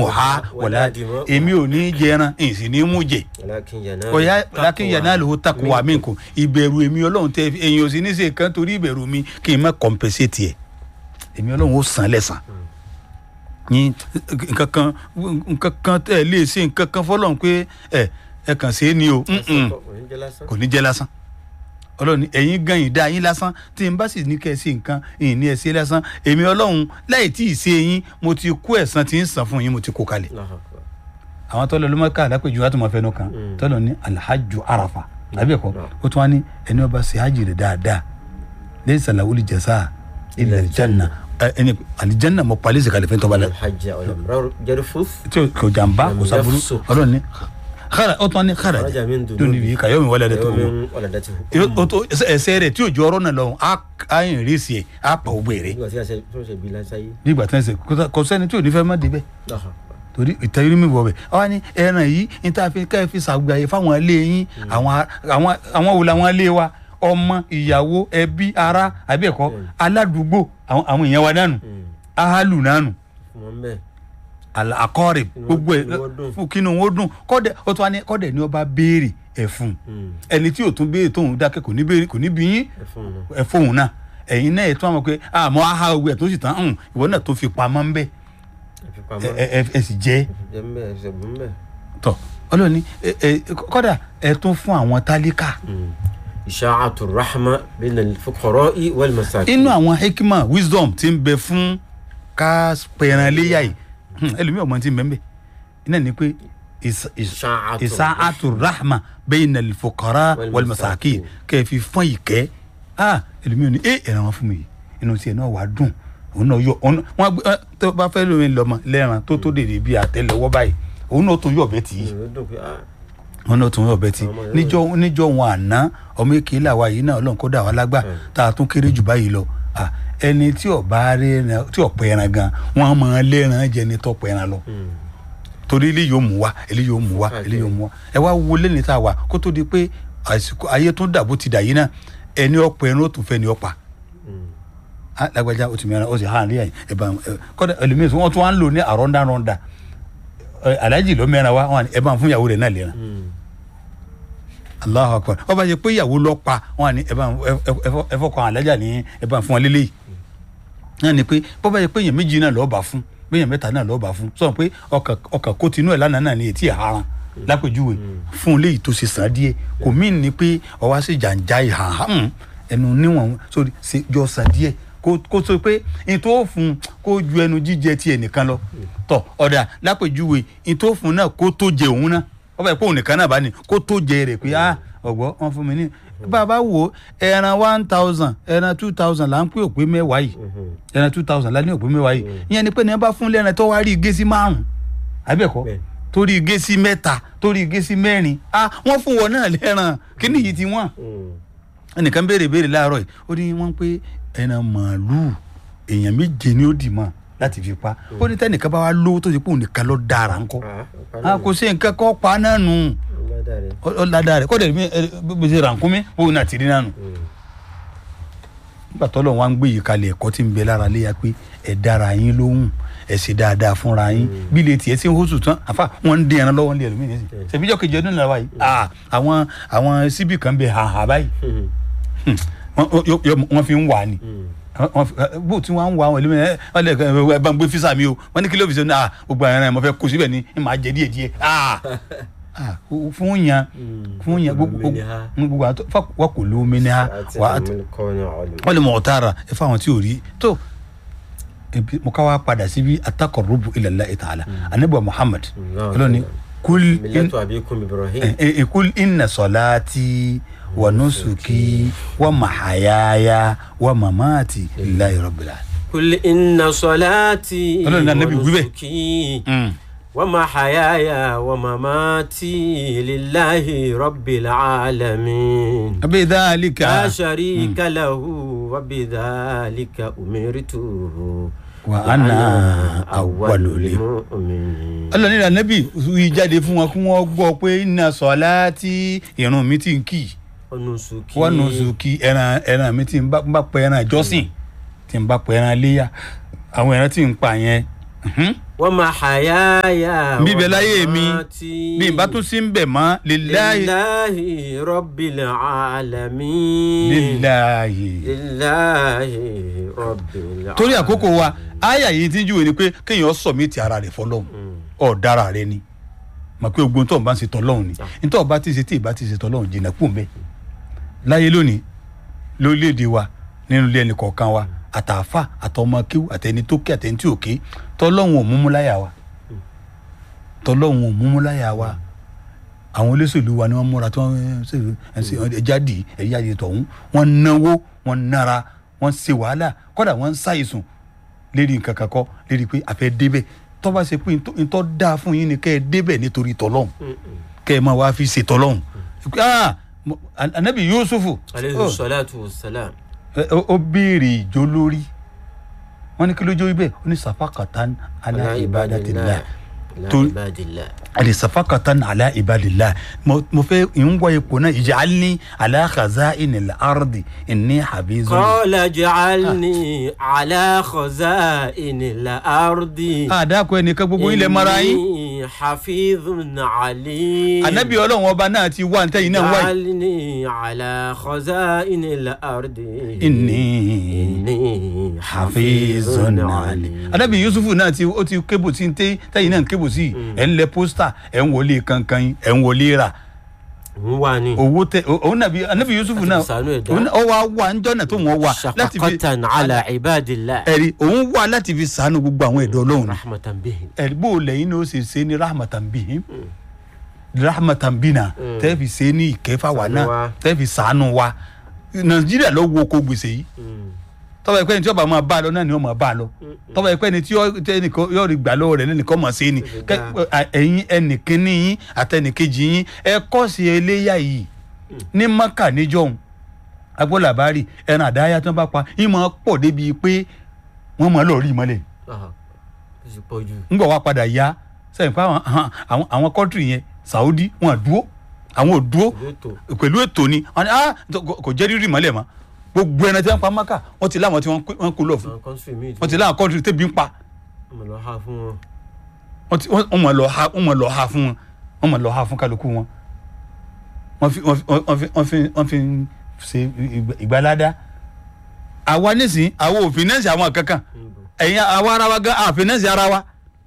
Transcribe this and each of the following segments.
mọ̀ ha wọ̀lá èmi ò ní jẹran ìsìn ní mú jẹ ọ̀yá lákìn yàrá ló takò wà mí kò ìbẹ̀rù èmi ọlọ́run tẹ èyàn ò sì ní ṣe kan torí ìbẹ̀rù mi kí n má compensate ẹ̀ èmi ọlọ́run ó san lẹ́sàn ní nǹkan kan nǹkan kan tẹ̀ lè ṣe nǹkan kan fọlọ́run pé ẹ ẹ kàn ṣe é ní o Mm-mm. kò ní jẹ́ lásán ọlọ́run ní ẹ̀yin gan yìí dá yín lásán tí n bá sì ní kẹ́ ẹ ṣe nǹkan ìyìn ní ẹ ṣe lásán èmi ọlọ́run láì tí ì ṣe yín mo ti kó ẹ̀san tí ń san fún yín mo ti kó kalẹ̀ àwọn tọ́lọ̀ ló máa ká àdápẹ́jù láti máa fẹnu kan tọ́lọ̀ ní alhaju arafa tàbí ẹ̀kọ́ ó tún wá ní ẹni ọba ṣe hajj rẹ̀ dáadáa lẹ́yìn sàlàwùlì jẹ̀sà ilẹ̀ alijanna ẹni alijanna mọ̀ palẹ́ ìsèkàlẹ̀ fẹ́ tọ́ba la tí o kò jàmbá kò sábúrú ọlọ́run ní xara ó tún wá ní xara tó níbi kàyọ́ mi wọlé tó wọ o tó ẹsẹ̀ rẹ̀ tí o jọ ọ̀rọ̀ náà lọ́wọ́ a yìn rí sí ẹ̀ a pa ògbé rẹ̀ nígbà tí wọ́n ṣe kò sẹ́ni tí ò ní fẹ́ má débẹ̀ torí ìtẹ́rí mi wọ̀ bẹ̀ ọ ní ẹran yìí níta fi ká ẹ fi ṣàgbéyàyè fáwọn ilé yín àwọn àwọn àwọn wo làwọn ilé wa ọmọ ìyàwó ẹbí ara àbí ẹ̀kọ́ aládùúgbò àwọn àwọn èèyàn wa nánu ahalu nánu àkọọrẹ gbogbo ẹ fún kínú wọn dùn kọdẹ ó tún wá ní kọdẹ ní ọba béèrè ẹfun ẹni tí ò tún béèrè tóun dákẹ́ kò ní béèrè kò ní bí yín ẹfun náà ẹ̀yin náà ẹ tún àwọn pé àmọ́ aha owó ẹ tó sì tán ìwọ náà tó fi pamọ́ ń bẹ ẹ sì jẹ tọ ọlọ́ni kọ́dà ẹ tún fún àwọn tálíkà. ìṣàtò rahma bẹ́ẹ̀ ni fọkọrọ wal masakin. inú àwọn hekima wisdom ti ń bẹ fún ká pẹ̀ràn léyà yìí ẹlòmíì ọmọ tí ń bẹ ń bẹ iná ni pé ìṣàtò rahma bẹ́ẹ̀ ni fọkọrọ wal masakin kẹ́ ẹ fi fún ìkẹ́ ẹlòmíì ò ní ẹ ẹ̀ràn wọn fún mi inú tiẹ̀ náà wàá dùn òun náà yọ òun wọn gbé tó bá fẹ́ lómi lọ́mọ lẹ́ran tó tó dèrè bíi àtẹ́lẹwọ́ báyìí òun náà tún yọ̀ bẹ́ẹ̀ tì í òun náà tún yọ̀ bẹ́ẹ̀ tì í níjọ́ níjọ́ wọn àná ọmọ èké làwa yìí náà ọlọ́run kó dà wá lágbà tá a tún kéré jù báyìí lọ ẹni tí ọba rẹran tí ọ̀pẹ ẹran gan wọn máa lẹ́ran jẹ ní tọ́pẹ ẹran lọ torí ilé yóò mú wa ilé yóò mú wa ilé yóò mú wa ẹ wá wo lẹ́ni tá a wà kó tó di pé àsìkò ayé tún dà bó ti dà yìí náà ẹni ọ̀pẹ ẹran ó tún fẹ́ ni ọ̀pá lágbájá o ti mìíràn o ti hàn ní ẹ̀yìn ẹ̀bà kọ́dà ẹlòmíín tí wọ́n tún wá ń lò ní àrọ́ndàrọ́ndà alájì ló mẹ́ra wa wọn ẹ̀bà fún ìyàwó rẹ̀ náà lẹ́ran Allahu Akbar wọ́n bá yẹ pé ìyàwó lọ pa wọn ni ẹ̀fọ́ kan alájà ní ẹ̀bà fún wọn lélẹ́yìí náà ni pé bọ́ bá yẹ pé èèyàn méjì náà lọ́ọ́ bá fún pé èèyàn mẹ́ta náà lọ́ọ́ bá fún sọ pé ọkàn kó tinú ẹ̀ lánàá náà ni ètí ìharan lápèjúwe fún léyìí tó ṣe sàn díẹ̀ kò mí ní pé ọwọ́ sí jàǹjà ìhàn ẹnu níwọ̀n sórí jọ sàn díẹ̀ kó tó pé n tó fún kó ju ẹnu jíjẹ ti ẹnìkan lọ tọ ọ̀dà lápèjúwe n tó fún náà kó tó jẹ òun náà ọba ìpò òun nìkan náà bá ní kó tó jẹ rẹ pé ah ọgbọ wọn fún mi ní bàbá wo ẹran one thousand ẹran two thousand là ń pè òpé mẹ́wàá yìí ẹran two thousand là ní òpé mẹ́wàá yìí ìyẹn ni pé ní ẹ bá fún lẹ́ran tó wá rí igé sí márùn àbẹ̀kọ́ torí igé sí mẹ́ta torí igé sí mẹ́rin ah wọ́n fún wọn náà lẹ́ran kí nìyí ti wọ́n ẹnìkan béèrè béèrè láàárọ̀ yìí ó ní wọ́n pé ẹran màálùú èèyàn méje ni ó dì mọ́ láti fi pa ó ní tẹnìkan bá wa lówó tó ti pé òun nìkan lọ dára ńkọ́ kò sí nǹkan kọ́ pa náà nù ó ládàá rẹ̀ kọ́dẹ̀ bí ṣe rànkúnmí ó náà ti rí náà nù. nígbà tó lọ́wọ́ wá ń gbé yìí kalẹ̀ ẹ̀kọ́ tí ń bẹ lára léya pé ẹ̀ dára yín lóhùn ẹ̀ sì dáadáa fúnra yín bí ilé tiẹ̀ sí hóṣù tán àfa wọ́n ń dín ẹran lọ́wọ́ ní ẹlòmíì nísìn ṣèbíjọ́ kejì ọdún náà wáyé àwọn àwọn síbì kan bẹ hàhà báyìí wọ́n fi ń wà ní bó tí wọ́n ń wà wọ́n ẹlẹ́mìí ẹ lè ẹ bá ń gbé físà mi o wọ́n ní kí ló fi ṣe náà gbogbo ẹran ẹ̀ mo fẹ́ kó síbẹ̀ ní ẹ máa jẹ díẹ̀ díẹ̀ fún yan fún yan gbogbo àtọ wà kò lómi ní ha wà á wọ́n lè mọ̀ ọ́tá ara ẹ fáwọn tí ò rí tó mo ká wá padà síbi atakọ̀rọ̀bù ila Allah ta'ala anabi Muhammad ọlọ́ni kul in kul inna salati wa nusuki wa mahayaya wa mamati lillahi rabbil alamin. kul inna salati Ọlọ́run náà Nábì wí bẹ́ẹ̀. nusuki wa mahayaya wa mamati lillahi rabbil alamin. abi dhalika la sharika lahu wa bidhalika umirtu. wa ana awwalul mu'minin. Ọlọ́run ní anabi wí jáde fún wọn kí wọ́n gbọ́ pé inna salati ìrun mi ti ń kì í wa nusuki. wọ́n nù sùkì ẹran ẹran mi tí n bá n bá pẹ ẹran ìjọsìn tí n bá pẹ ẹran léyà àwọn ẹran tí n pa yẹn mhm, wa mahayaya wa bíbẹ láyé mi mamati. bí n bá tún sí ń bẹ̀ mọ́ lillahi lillahi rabbil alamin. lillahi. lillahi rabbil alamin. torí àkókò wa àyà yìí ti ń júwe ni pé kéèyàn sọ̀mìtì ara rẹ̀ fọlọ́hún ọ̀dára rẹ ni mọ̀ pé ogun tó ń bá ń ṣe tọ́lọ́hún ni nítorí ọba tí ṣe tí ìbá ti ṣe tọ́lọ́hún jìnnà kú mbẹ́ láyé lónìí lórílẹ̀‐èdè wa nínú ilé ẹnì kọ̀ọ̀kan wa àtàfà àtọmọ kíw àtẹni tó ké àtẹni tí ò ké tọ́lọ́hún ò múmú láyà wa tọ́lọ́hún ò múmú láyà wa àwọn olóṣèlú wa ni wọ́n múra tí wọ́n ṣe ẹjáde ẹ̀yáde tọ̀hún wọ́n náwó wọ́n nára wọ́n ṣe wàhálà kọ́dà wọ́n ń ṣàìsùn lérí nǹkan kan kọ́ lérí pé àfẹ́ débẹ̀ tó bá ṣe pé ntọ́ dáa fún yín ni kẹ́ ẹ débẹ̀ nítorí tọ́lọ́hún kẹ́ ẹ máa wá fi ṣe tọ́lọ́hún ah mo- anabi yusufu aleyhi salatu wa salam. ẹ- ó ó béèrè ìjó lórí wọn ní kí ló jó ibẹ̀ ó ní sàfàkàtàn ala ibadatillah ala To- ibadillah. ali sàfàkàtàn ala ibadillah mo mo fẹ́ ń wọ ipò náà ij'alni ala khaza'inil ardi inni habizun. قال اجعلني على خزائن الأرض àdàkọ ẹnìkan gbogbo ilẹ̀ mara yín إني حفيظ عليم anabi ọlọ́run ọba náà ti wá ntẹ́yìn náà wáyé. اجعلني على خزائن الأرض inni إني hafizun ali. anabi yusufu náà ti ó ti kébù tí ń tẹ tẹyin náà ń kébù sí ẹ ń lẹ pósítà ẹ ń wọlé kankan yín ẹ ń wọlé rà ń wà ní owó tẹ òun nàbí anabi yusufu náà Láti fi ṣàánú ẹ̀dá. òun náà- ó wá wà ń jọ́nà tó wọ́n wà láti fi شفقة على عباد الله ẹ̀rí òun wà láti fi sànù gbogbo àwọn ẹ̀dọ́ ọlọ́run ni. رحمة بهم ẹ̀rí bó o lẹ́yìn ní o ṣe ṣe ní rahmatan bihim rahmatan bina Mm. tẹ́ fi ṣe ní ìkẹfà wa Ṣàánú náà wa. tẹ́ fi sànù wa nàìjíríà ló wo ko gbèsè yìí tọ́ba ẹ̀pẹ́ ni tí ọba máa bá a lọ náà ni wọ́n máa bá a lọ tọ́ba ẹ̀pẹ́ ni tí yọ- tẹ́ ẹnìkan yóò rí gbà lọ́wọ́ rẹ̀ lẹ́nìkan mọ̀ sí ni Ó ti Kẹ́- dáa. ẹ- ẹ̀yin ẹnìkíní yín àtẹnìkejì yín ẹ kọ́ sí eléyà yìí ní maka níjọ́hun agbólàbárì ẹran àdáyà tí wọ́n bá pa yín máa pọ̀ débi pé wọ́n máa lọ rí i mọ́lẹ̀ ó sì pọ̀ jù ńgbọ̀ wá padà yá sẹ́yìn pé àwọn àwọn àwọn kọ́ńtìrì yẹn Saudi wọn dúró àwọn ò dúró ìlú ètò pẹ̀lú ètò ni wọn ni ah kò- kò jẹ́ rírì mọ́lẹ̀ mọ́ gbogbo ẹran tí wọ́n pa maka wọ́n ti láwọn tí wọ́n kó- wọ́n kó lọ fún àwọn kọ́ńtì míì wọ́n ti láwọn kọ́ńtìrì tẹ́bi ń pa wọ́n lọ ha fún wọn wọ́n ti wọ́n mọ̀ lọ ha wọ́n mọ̀ lọ ha fún wọn wọ́n mọ̀ lọ ha fún kálukú wọn wọ́n fi wọ́n fi wọ́n fi wọ́n fi wọ́n fi ṣe ìgbà- ìgbàládá àwa nísìnyí àwa ò fìnẹ́ǹsì àwọn kankan níbo ẹ̀yin àwa ara wa gan àfìnẹ́ǹsì ara wa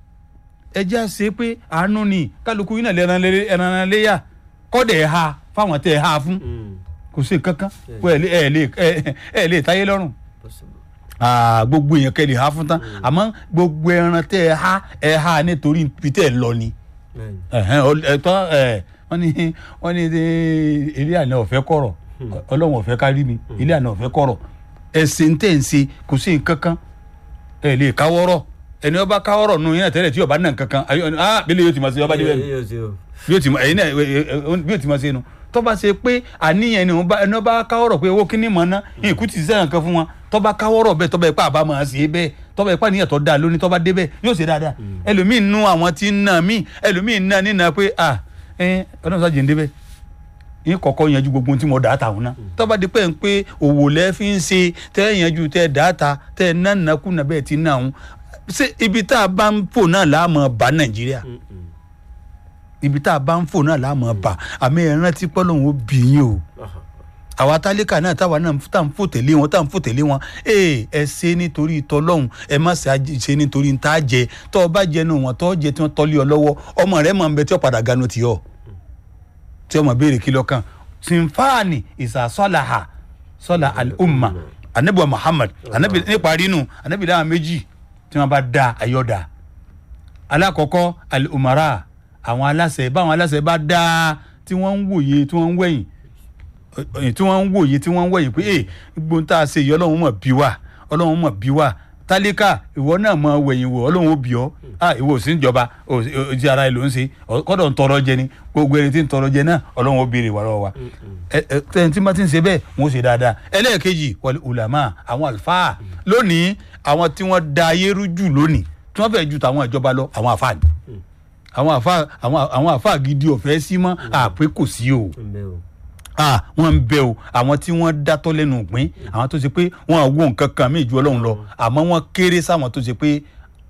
ẹ jẹ́ àṣẹ pé àánú ni kálukú yín náà lè ẹran lé- ẹran léyà kọ́dẹ̀ ẹ̀ ha fáwọn tẹ̀ ẹ̀ ha fún kò sí kankan pé ẹ̀ lè ẹ̀ lè ẹ̀- ẹ̀ lè táyé lọ́rùn possible Ah, gbogbo èèyàn kẹ́ lè ha fún tán àmọ́ gbogbo ẹran tẹ́ ẹ ha ẹ ha nítorí ibi tẹ́ ẹ lọ ni bẹ́ẹ̀ni ẹ̀hẹ́n, ọ- ẹ̀tọ́ ẹ̀ wọ́n ní wọ́n ní ẹ, ilé àná ọ̀fẹ́ kọ̀rọ̀ ọlọ́run ọ̀fẹ́ kárí mi ilé àná ọ̀fẹ́ kọ̀rọ̀ ẹ̀sìn tẹ̀ ń ṣe kò sí nǹkan kan ẹ̀ lè káwọ́rọ̀ ẹni ọba káwọ́rọ̀ nù yín náà tẹ́lẹ̀ tí ọba náà kankan ayọ̀ ah bílẹ̀ yóò ti máa ṣe ọba débẹ̀ nù yóò ṣe o bí o ti mọ ẹyin náà ẹ, ẹ, ẹ, bí o ti mọ ṣe nu tọ́ba ṣe pé àníyàn ni ẹni ọba káwọ́rọ̀ pé owó kíní mọ̀ ná ìkú ti sẹ́yìn kan fún wọn tọ́ba káwọ́rọ̀ bẹ́ẹ̀ tọ́ba ipá àbá máa ṣe é bẹ́ẹ̀ tọ́ba ipá níyàn tó dáa lónìí tọ́ba dé bẹ́ẹ̀ yóò ṣe dáadáa ẹlòmíín nú àwọn tí ń nà mí ẹlòmíín nà nínà pé à ẹ ọdún sáà jẹ́ ń débẹ̀ yín kọ́kọ́ yanjú gbogbo ohun tí mo dà á ta òun náà tọ́ba di pé ń pé òwò lẹ́ fi ń ṣe tẹ́ yanjú tẹ́ dà á ta tẹ́ nánàkúnà bẹ́ẹ̀ ti nà òun ṣé ibi tá a bá ń fò náà láàmú bá Nàìjíríà ibi tá a bá ń fò náà láàmú bá àmì ẹ̀ rántí pọ́lọ́hún ó bì yín o àwa tálíkà náà táwa náà tá à ń fò tẹ̀lé wọn tá à ń fò tẹ̀lé wọn ee ẹ ṣe nítorí tọlọ́hún ẹ má ṣe àjẹ- ṣe nítorí tá a jẹ tọ́ ọ bá jẹnu wọn tọ́ ọ jẹ tí wọ́n tọ́lé ọ lọ́wọ́ ọmọ rẹ máa ń bẹ tí ó padà ganu tì ọ́ tí ọmọ béèrè kí lọ́kàn sinfani ìsàsọ́làhà sọ́là al-umma anabi wa muhammad anabi níparí nù anabi dáhà méjì tí wọ́n bá da ayọ́dà alákọ̀ọ́kọ́ al-umara àwọn aláṣẹ báwọn aláṣẹ bá dá tí wọ́n ń wòye tí wọ́n ń wẹ̀yìn ẹ, tí wọ́n ń wòye tí wọ́n ń wẹ̀yìn pé ee gbogbo ń tà ṣe yìí ọlọ́run mọ̀ bí wà ọlọ́run mọ̀ bí wà tálíkà ìwọ náà mọ wẹ̀yìn wò ọlọ́run ó bí ọ ah ìwọ ò sí níjọba ò sí- ò sí ara ẹ ló ń ṣe ọ- kọ́dọ̀ ń tọrọ jẹ ni gbogbo ẹni tí ń tọrọ jẹ náà ọlọ́run ó béèrè wà lọ́wọ́ wa ẹ ẹ tẹ́ni tí wọ́n ti ń ṣe bẹ́ẹ̀ wọ́n ó ṣe dáadáa ẹlẹ́ẹ̀kejì wal ulama àwọn àlùfáà lónìí àwọn tí wọ́n da ayé rú jù lónìí tí wọ́n fẹ́ ju tàwọn ìjọba lọ àwọn àfáà ni àwọn àfáà àwọn àwọn àfáà gidi ọ̀fẹ́ sí mọ́ àpé kò sí o ǹbẹ o ah wọ́n ń bẹ o àwọn tí wọ́n dátọ́ lẹ́nu òpin àwọn tó ṣe pé wọ́n wo nǹkan kan mí ju Ọlọ́run lọ àmọ́ wọ́n kéré sáwọn tó ṣe pé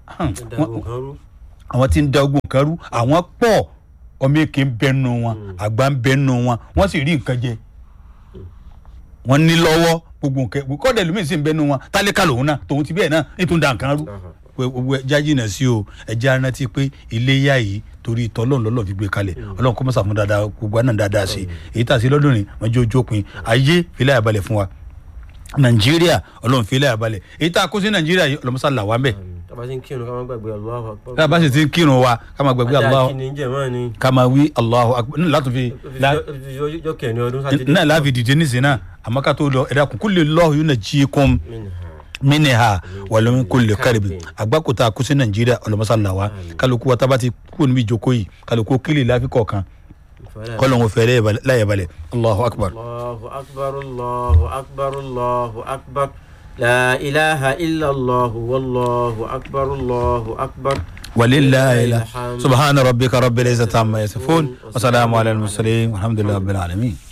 dàgbò kan rú. àwọn tí ń da ogun kan rú àwọn pọ̀ ọmọ èké ń bẹnu wọn àgbà ń bẹnu wọn wọ́n sì rí nǹkan jẹ wọ́n ní lọ́wọ́ gbogbo nǹkan kọ́dẹ̀ lómi sì ń bẹnu wọn tálíkà lòun náà tòun ti bẹ́ẹ̀ náà nítorí da nǹkan rú pé gbogbo ẹja jìnnà sí o ẹja rántí pé iléyà yìí torí tọ́lọ́run lọ́lọ́ fi gbé kalẹ̀ ọlọ́run kó mọ̀sàmú dáadáa gbogbo àná dáadáa sí èyí tà sí lọ́dún ni wọ́n jẹ́ ojú òpin ayé filẹ̀ àbálẹ̀ fún wa nàìjíríà ọlọ́run filẹ̀ àbálẹ̀ èyí tá a kó sí nàìjíríà yìí ọlọ́mọsá là wá ń bẹ̀ tàbá ti ń kírun ká má gbàgbé Allahu Akbar. tá a bá sì ti ń kírun wa ká máa gbàgbé ajá Allahu kí ni ń jẹ mọ́ ni. ká máa wí Allahu akbar náà látò fi lá- jọ kẹrin ọdún sátidé. náà láfi dìde nísìnyí náà àmọ́ ká tó lọ ẹ̀dá kún kúlẹ̀ lọ́ọ̀ yóò nà jí kún Minha. mínìhà wàlúmi kúlẹ̀ kárìbì àgbákòtà kó sí nàìjíríà ọlọ́mọsá là wá kálukú wa tábà ti kú níbi ìjókòó yìí kálukú kílè láfi kọ̀ọ̀kan Fala. kọ́lọ́hún fẹ́ láyẹ̀ balẹ̀ Allahu akbar. الله أكبر الله أكبر الله أكبر لا إله إلا الله والله أكبر الله أكبر ولله الحمد سبحان ربك رب العزة عما يصفون وسلام على المرسلين والحمد لله رب العالمين